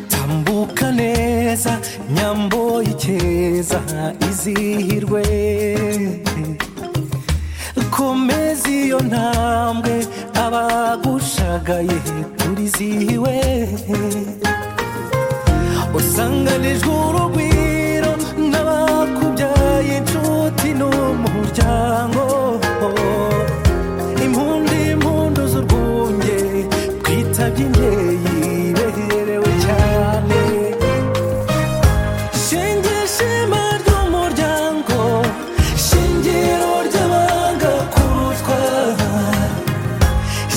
tambuka neza nyambo y'ikeza izihirwe komeza iyo ntambwe abagushagaye turizihiwe usanganijwe urugwiro n'abakubyaye inshuti n'umuryango impundu impundu z'urwunge twitabye imbyeyi beherewe cyane shenge ishema ry'umuryango shingiro ry'abanga kurutwa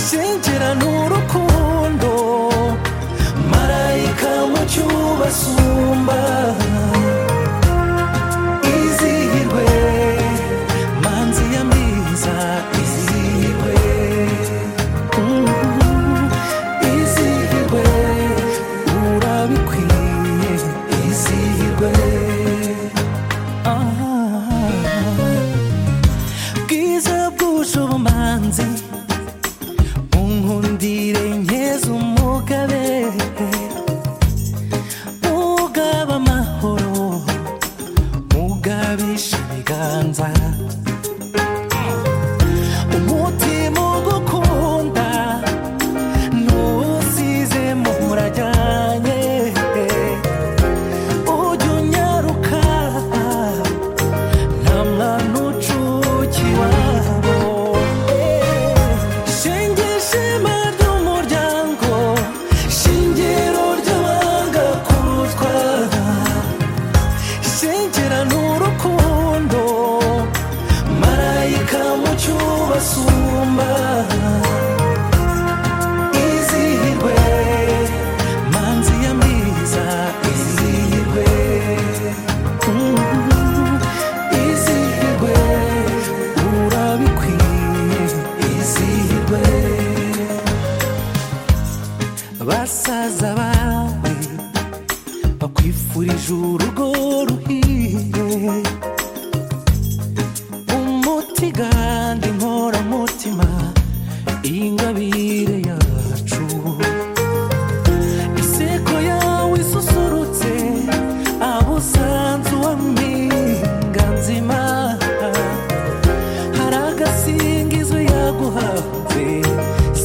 shengera n'urukundo marayika mu cyubasumba izihirwe manzi ya mbiza izihirwe izihirwe urabikwiye izihirwe bwiza bwuje ubumanzi unkundire nkeze umugabe ugaba amahoro ugabisha ibiganza umutima ugukunda ntusize murajyanye ujya unyaruka nta mwana ucukiwabo shenge ishema ry'umuryango shingiro ry'abanga kurutwa shengera n'urukundo marayika mu cyubasumba izihirwe manzi ya mbiza izihirwe izihirwe urabikwiye izihirwe basaza bawe bakwifurije urugo ruhire umuti kandi inkoramutima ingabire yacu iseko yawe isusurutse abusanzu wa mpinga nzima hari agasingizo yaguhanze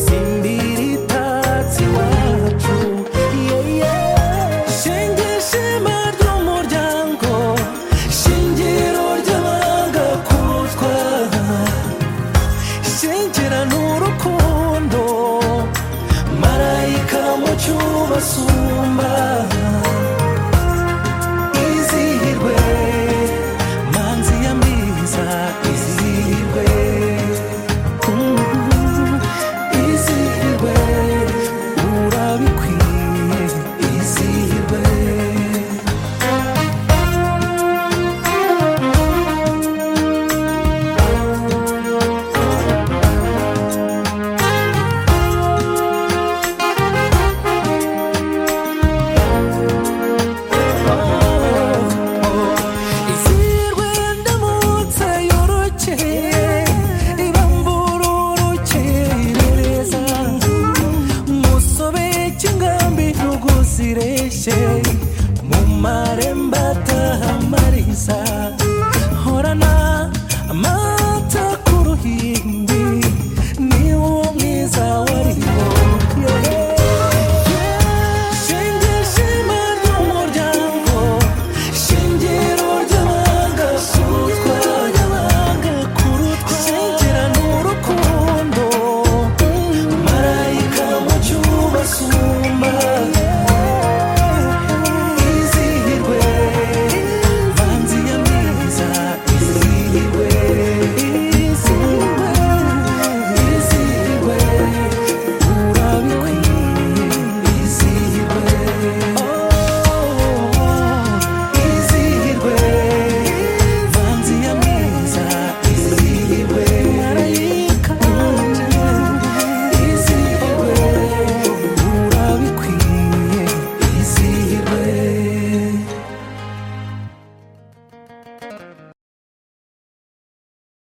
simbiri itatse iwacu yeye shenge ishema ry'umuryango shingiro ry'abanga kurutwa shengera n'urukundo marayika mu cyubasumba